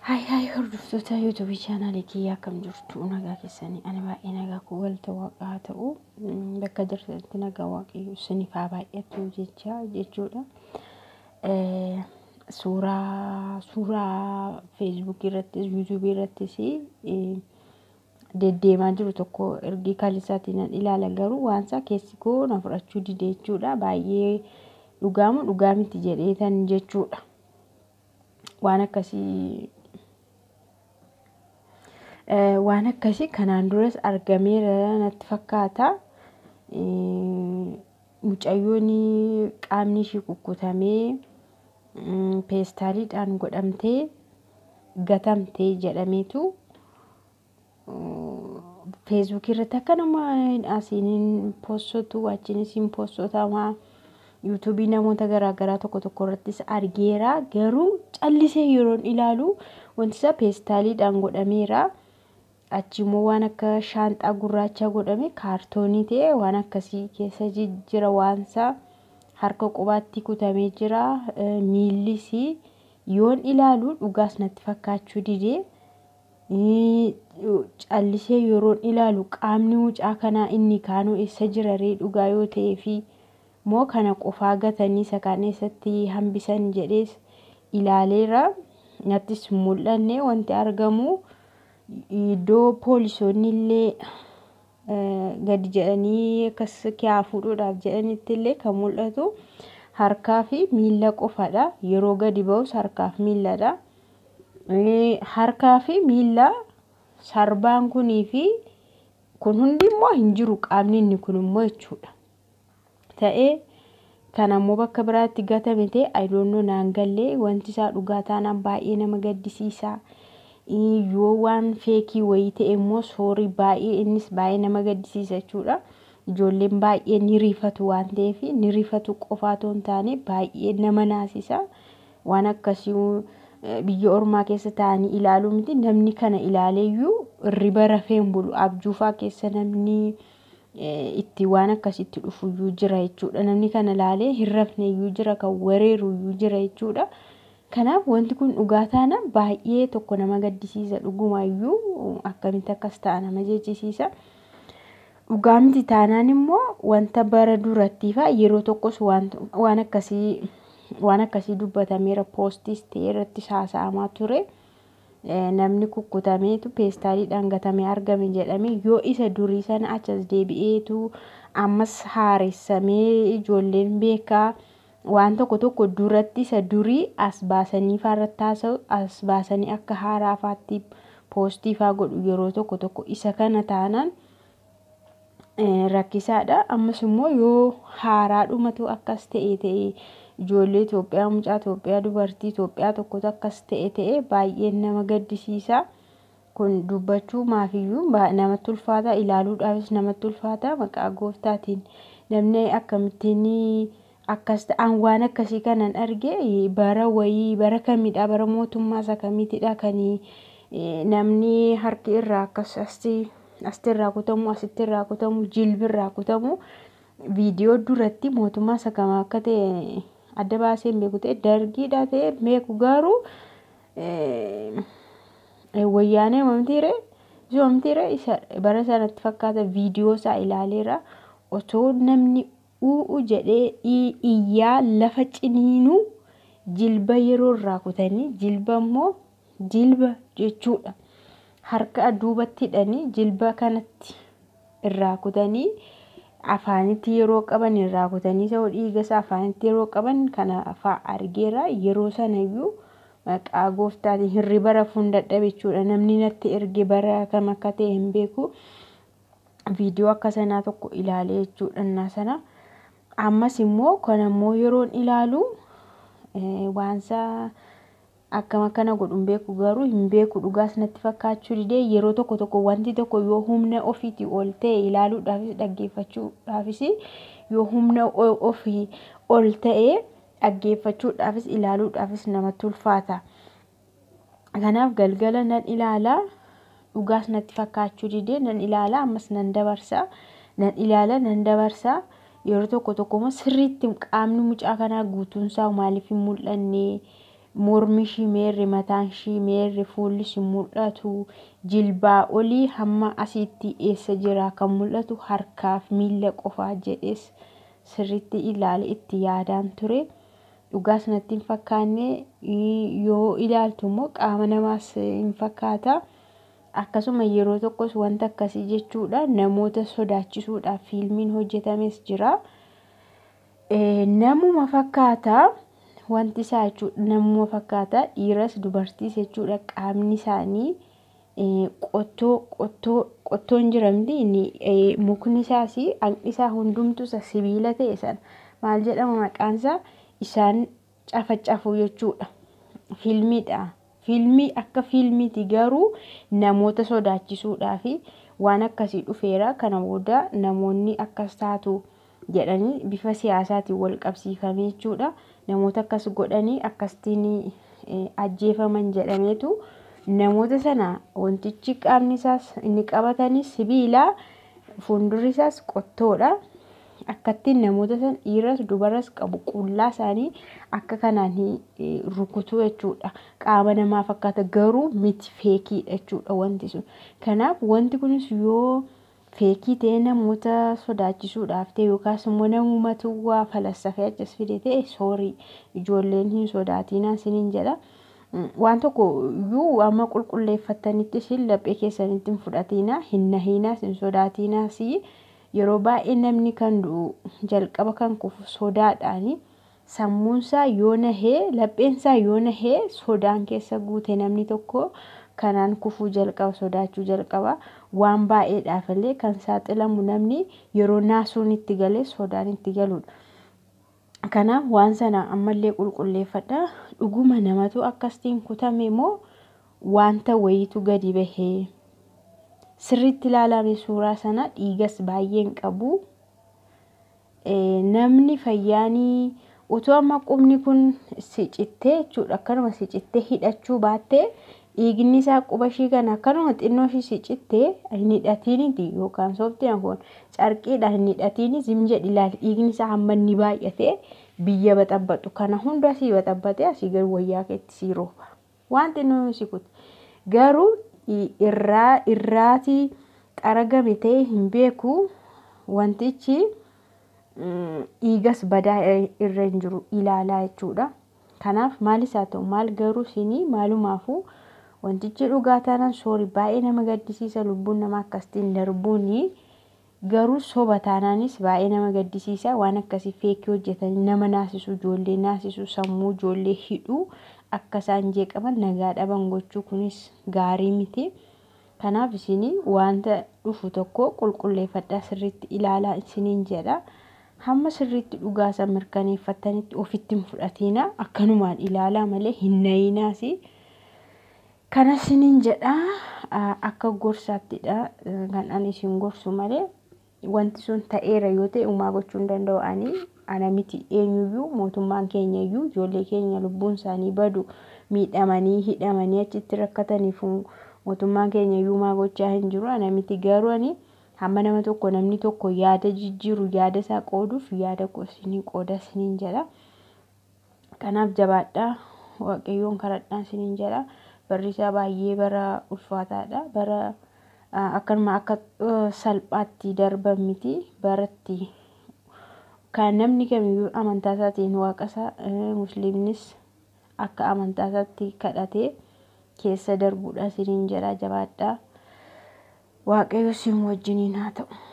Haay haay hordoftoota yuutuubii chaanaalii kiyyaa akkam jirtu nagaa keessanii ani baay'ee nagaa koo galata waaqaa haa ta'u bakka jirtanitti nagaa waaqayyo isiniif haa baay'atu jecha jechuudha. Suuraa suuraa feesbuukii irrattis yuutuubii irrattis deddeemaa jiru tokko ergi kalisaatiin nan ilaala garuu waansa keessi koo na fudhachuu dide jechuudha baay'ee dhugaamu dhugaa miti jedheetan jechuudha. Waan akkasii waan akkasii kanaan duras argameera natti fakkaata. Mucayyoon qaamni ishii kukkutamee peestaaliidhaan godhamtee gatamte jedhameetu feesbuukii irratti akkanuma asiin poostatu achiinis hin poostatamaa. yuutuubii namoota garaagaraa tokko tokko irrattis argeera garuu callisee yeroon ilaalu wanti isaa peestaaliidhaan godhameera. Achimmoo waan akka shaanxaa gurraacha godhame kaartoonii ta'e waan akkasii keessa jira waansa harka qubaatti kutamee jira miillis yoon ilaalu dhugaas natti fakkaachuu dide. Callisee yeroon ilaalu qaamni mucaa kanaa inni kaanuu eessa jira ree dhugaa yoo ta'ee fi moo kana qofaa gatanii isa kaan eessatti hambisan jedhees ilaaleera. Nattis hin mul'anne wanti argamu iddoo poolisoonni illee gadi jedhanii akkas kiyaa fuudhuudhaaf jedhanitti illee kan mul'atu harkaa fi miila qofadha. Yeroo gadi ba'us harkaa fi miiladha. Harkaa fi miila sarbaan kunii fi kun hundi immoo hin jiru qaamni inni kun immoo jechuudha. Ta'ee kan ammoo bakka biraatti gatame ta'e ayidoonnoo naan gallee wanti isaa dhugaa taanaan baay'ee nama gaddisiisa. Yoo waan feekii wayii ta'e immoo soorii baay'ee innis baay'ee nama gaddisiisa jechuudha. Ijoolleen baay'ee ni rifatu waan ta'eef ni rifatu qofaa otoo hin taane baay'ee nama naasisa. Waan akkasii biyya ormaa keessa taa'anii ilaaluu miti namni kana ilaaleeyyuu hirriba rafee hin bulu abjuufaa keessa namni itti waan akkasitti dhufuyyuu jira jechuudha. Namni kana ilaalee hin rafneyyuu jira kan wareeruyyuu jira jechuudha. Kanaaf wanti kun dhugaa taanaan baay'ee tokko nama gaddisiisa dhugumaayyuu akkamitti akkas ta'a nama jechisiisa. Dhugaa miti taanaan immoo wanta bara durattiifaa yeroo tokkos waan akkasii waan akkasii dubbatameera poostis ta'e irrattis haasa'amaa ture. Namni kukkutameetu peestaaliidhaan gatamee argame jedhamee yoo isa durii sana achas deebi'eetu ammas haaressamee ijoolleen beekaa waan tokko tokko duratti isa durii as baasanii faarratti haasa'u as baasanii akka haaraa faatti poostii faa godhu yeroo tokko tokko isa kana taanaan rakkisaadha. Ammas immoo yoo haaraadhumatu akkas ta'e ta'e ijoollee Itoophiyaa mucaa Itoophiyaa dubartii Itoophiyaa tokkotu akkas ta'e ta'e baay'ee nama gaddisiisa. Kun dubbachuu maafiyyuu namatti ulfaata ilaaluudhaafis namatti ulfaata maqaa gooftaatiin namni akkamittiin akkas ta'an waan akkasii kanan arge bara wayii bara kamidha bara mootummaa isa kamiitidha kan namni harki irraa akkas asti irraa kutamu asitti irraa kutamu jilbi irraa kutamu viidiyoo duratti mootummaa isa kam akka ta'e adda baasee hin beeku ta'e dargiidha ta'e beeku garuu wayyaanee mamtiire zoomtiire isa bara sanatti fakkaata viidiyoo isaa ilaaleera otoo namni u'u jedhee iyyaa lafa ciniinuu jilba yeroo irraa kutanii jilba immoo jilba jechuudha. Harka duubatti hidhanii jilba kanatti irraa kutanii afaanitti yeroo qaban irraa kutanii isa dhiiga isaa afaanitti yeroo qaban kana fa'aa argeera yeroo sanayyuu maqaa gooftaatiin hirriba rafuun dadhabe jechuudha. Namni natti erge bara kam akka ta'e hin beeku. Viidiyoo akka sanaa tokko ilaalee jechuudha innaa sana. Ammas immoo kan ammoo yeroon ilaalu waansa akkam akkana godhu hin beeku garuu hin beeku dhugaas natti fakkaachuu didee yeroo tokko tokko wanti tokko yoo humna ofiitii ol ta'e ilaaluudhaafis dhaggeeffachuudhaafis yoo humna ofii ol ta'e dhaggeeffachuudhaafis ilaaluudhaafis namatti ulfaata. Kanaaf galgala nan ilaala dhugaas natti fakkaachuu didee nan ilaala ammas nan dabarsa nan ilaala nan dabarsa yeroo tokko tokko immoo sirriitti qaamni mucaa kanaa guutuunsaa maaliif hin mul'anne mormi ishii meerri mataan ishii meerri fuulli ishii mul'atu jilbaa olii hamma asiitti eessa jira kan mul'atu harkaaf miila qofaa jedhees sirriitti ilaale itti yaadaan ture. Dhugaas natti hin fakkaanne yoo ilaaltu immoo qaama namaas hin fakkaata. Akkasuma yeroo tokkos wanta akkasii jechuudha namoota sodaachisuudhaaf fiilmiin hojjetames jira. Namuma fakkaata wanti isaa jechuudha namuma fakkaata dhiiras dubartiis jechuudha qaamni isaanii qottoo qottoo qottoon jira miti inni mukni isaas haqni isaa hundumtuu isa sibiila ta'e sana maal jedhama maqaan isaa isaan cafacafu jechuudha. Fiilmiidha. Fiilmii akka fiilmiiti garuu namoota sodaachisuudhaaf waan akkasii dhufeera. Kana booda namoonni akkas taatu jedhanii bifa siyaasaatiin wal qabsiifamee jechuudha. Namoota akkas godhanii akkasittiin ajjeefaman jedhameetu namoota sana wantichi qaamni isaas inni qabatanis sibiila fuuldurri isaas qottoodha. Akkattiin namoota sana dhiiras dubaras qabu qullaa isaanii akka kanaan rukutu jechuudha. Qaama namaa fakkaata garuu miti feekiidha jechuudha wanti sun. Kanaaf wanti kunis yoo feekii ta'e namoota sodaachisuudhaaf ta'e yookaas immoo namumatu waa falassafee achas fide ta'e soorii ijoolleen hin sodaatinaa isiniin jedha. Waan tokko iyyuu amma qulqulleeffattanitti isin laphee keessanitti hin fudhatinaa hin nahiinaas hin sodaatinaas yeroo baay'ee namni kan du'u jalqaba kan kufu sodaadhaani. Sammuunsaa yoo nahee lapheensaa yoo nahee sodaan keessa guute namni tokko kanaan kufuu jalqaba sodaachuu jalqaba. Waan baay'eedhaaf illee kan saaxilamu namni yeroo naasuun itti galee sodaan itti galudha. Kanaaf waan sana ammallee qulqulleeffadhaa. Dhuguma namatu akkasitiin kutame moo wanta wayiitu gadi bahee? Sirriitti ilaalame suuraa sana dhiigas baay'een qabu. Namni fayyaanii utoo amma qubni kun si cittee jechuudha akkanuma si cittee hidhachuu baattee dhiigni isaa quba ishii kana akkanuma xinnoo ishii si cittee hin hidhatiiniti yookaan sooftiin kun carqiidhaan hin hidhatiini zim jedhi ilaali dhiigni isaa hamma inni baay'atee biyya baxabbatu kana hunda asii baxabbatee asii gadi wayyaa keetti sii rooba. Waan xinnoo si kute garuu irraa irraatii qaragame ta'e hin beeku wantichi dhiigas badaa irra hin jiru ilaalaa jechuudha. Kanaaf maalis haa ta'u maal garuu isinii maalumaafuu wantichi dhugaa taanaan soorii baay'ee nama gaddisiisa lubbuun namaa akkasitiin darbuuni. Garuu soba taanaanis baay'ee nama gaddisiisa waan akkasii feekii hojjetanii nama naasisu ijoollee naasisu sammuu ijoollee hidhuu akka isaan jeeqaman nagaa dhaban gochuu kunis gaarii miti. Kanaaf isinii wanta dhufu tokko qulqulleeffadhaa sirriitti ilaalaa isiniin jedha. Hamma sirriitti dhugaasaa mirkaneeffattanitti ofitti hin fudhatinaa akkanumaan ilaalaa malee hin nayinaas. Kana isiniin jedha akka gorsaattidha kan ani isin gorsu malee wanti sun ta'eera yoo ta'e uumaa gochuu hin danda'u ani ana miti eenyuyyuu mootummaan keenya iyyuu ijoollee keenya lubbuun isaanii badu miidhamanii hidhamanii achitti rakkataniif mootummaan keenya iyyuu maa gochaa hin jiru ana miti garuu ani hamma nama tokko namni tokko yaada jijjiiru yaada isaa qooduuf yaada koo isinii qooda isiniin jedha. Kanaaf jabaadhaa waaqayyoon kadhadhaa isiniin jedha. Barri isaa baay'ee bara ulfaataadha. Bara akkanuma akka salphaatti darban miti baratti kan namni kamiyyuu amantaa isaatiin waaqa isaa musliimnis akka amantaa isaatti kadhatee keessa darbuudha isiniin jedha jabaadhaa. Waaqayyo isin wajjiniin haa ta'u.